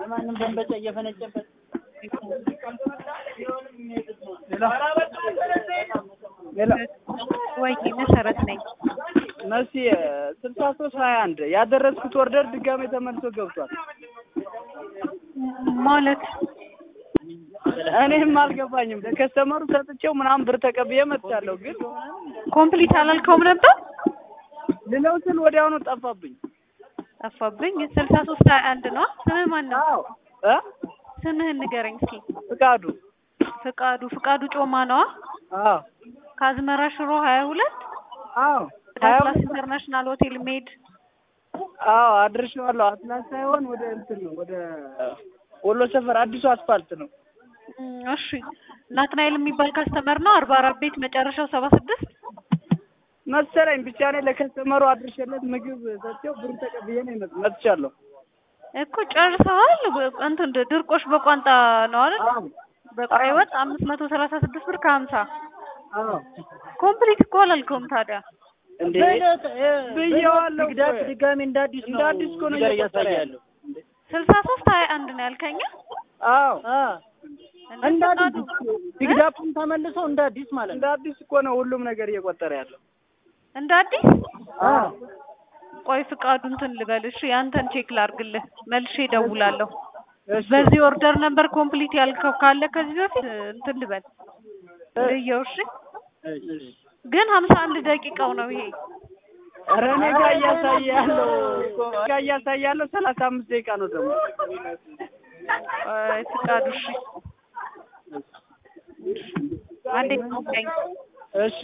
ማንም በንበጫ እየፈነጨበት ወይ መሰረት ነኝ። መሲ ስልሳ ሶስት ሀያ አንድ ያደረስኩት ኦርደር ድጋሜ ተመልሶ ገብቷል። ማለት እኔም አልገባኝም። ለከስተመሩ ሰጥቼው ምናምን ብር ተቀብዬ መጥቻለሁ። ግን ኮምፕሊት አላልከውም ነበር? ልለው ስል ወዲያውኑ ጠፋብኝ። ጠፋብኝ። ስልሳ ሶስት ሀያ አንድ ነው። ስምህ ማን ነው? አዎ እ ስምህን ንገረኝ እስኪ። ፍቃዱ ፍቃዱ ፍቃዱ ጮማ ነዋ። አዎ ከአዝመራ ሽሮ ሀያ ሁለት አዎ ሀያ አትላስ ኢንተርናሽናል ሆቴል ሜድ አዎ አድርሼዋለሁ። አትላስ ሳይሆን ወደ እንትን ነው ወደ ወሎ ሰፈር አዲሱ አስፋልት ነው። እም፣ እሺ ናትናኤል የሚባል ካስተመር ነው። አርባ አራት ቤት መጨረሻው ሰባ ስድስት መሰለኝ ብቻ እኔ ለከስተመሩ አድርሼለት ምግብ ሰጥቼው ብር ተቀብዬ ነው የመጥ- መጥቻለሁ። እኮ ጨርሰዋል። እንትን ድርቆሽ በቋንጣ ነው አይደል? አዎ በቀይ ወጥ አምስት መቶ ሰላሳ ስድስት ብር ከሀምሳ አዎ ኮምፕሊት እኮ አላልከውም ታዲያ። እንዴ በዕለት ብዬዋለሁ ግዳት እኮ። ድጋሜ እንደ አዲስ ነው እንደ አዲስ እኮ ነው እዚህ ጋር እየቆጠረ እያሳየ ያለው። ያለው። ስልሳ ሶስት ሀያ አንድ ነው ያልከኝ። አዎ አ እንደ እንደ ፈቃዱ አዲስ ቢግዳፑን ተመልሶ እንደ አዲስ ማለት እንደ ነው። አዲስ እኮ ነው ሁሉም ነገር እየቆጠረ ያለው። እንደ አዲስ አዎ ቆይ ፍቃዱ እንትን ልበል እሺ፣ ያንተን ቼክ ላርግልህ መልሼ እደውላለሁ። እሺ በዚህ ኦርደር ነበር ኮምፕሊት ያልከው ካለ ከዚህ በፊት እንትን ልበል ልየው። እሺ ግን ሀምሳ አንድ ደቂቃው ነው ይሄ። ኧረ እኔ ጋር እያሳየ ያለው እኮ ጋር እያሳየ ያለው ሰላሳ አምስት ደቂቃ ነው ደግሞ ቆይ ፍቃዱ እሺ፣ አንዴ ጠብቀኝ። እሺ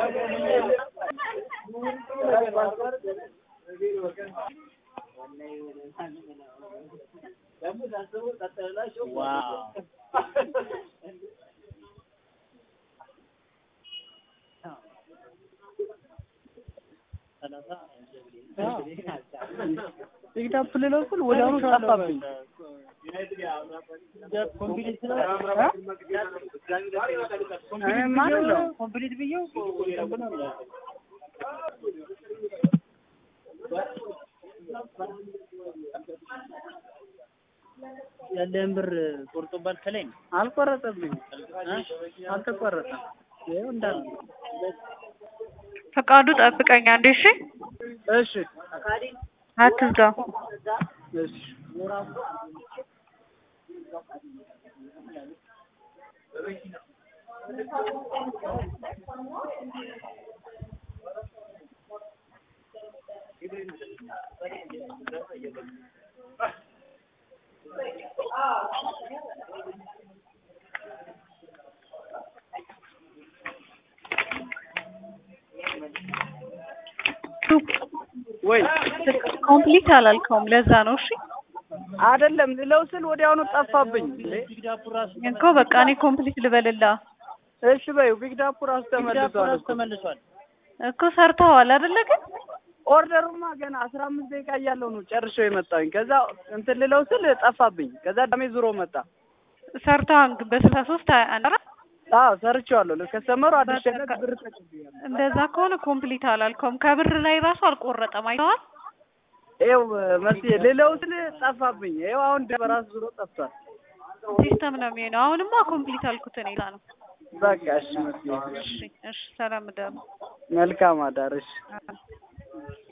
ዋው ፒክዳፕ ልለው ስል ወዲያውኑ ጠፋብኝ። ኮምፕሊት እኔ ማለት ነው ኮምፕሊት ብዬው ያለህን ብር ቆርጦባል ከላይ ነው። አልቆረጠብኝም፣ አልተቆረጠም። ይኸው እንዳለ ፈቃዱ ጠብቀኝ አንዴ እሺ። እሺ አትዝጋው። እሺ ወይ ኮምፕሊት አላልከውም ለዛ ነው። እሺ አይደለም ልለው ስል ወዲያውኑ ጠፋብኝ። ቢግዳፑ ራሱ እኮ በቃ እኔ ኮምፕሊት ልበልላ እሺ በይው ቢግዳፑ ራሱ ቢግዳፑ ተመልሷል ራሱ እኮ። ተመልሷል። እኮ ሰርተዋል አይደለ? ግን ኦርደሩማ ገና አስራ አምስት ደቂቃ እያለው ነው ጨርሼው የመጣሁኝ። ከዛ እንትን ልለው ስል ጠፋብኝ። ከዛ ዳሜ ዙሮ መጣ። ሰርተዋል ግን በስልሳ ሶስት ሀያ አንድ አይደል? አዎ ሰርቼዋለሁ። ለከስተመሩ አድርሼለት ብር ተቀብያለሁ። እንደዛ ከሆነ ኮምፕሊት አላልከውም። ከብር ላይ ራሱ አልቆረጠም። አይተዋል። ይኸው መስዬ ልለው ስል ጠፋብኝ። ይኸው አሁን በራሱ ዙሮ ጠፍቷል። ሲስተም ነው የሚሆነው። አሁንማ ኮምፕሊት አልኩት እኔ ዛ ነው። በቃ እሺ መስዬ እሺ እሺ፣ ሰላም ደሩ መልካም አዳር እሺ።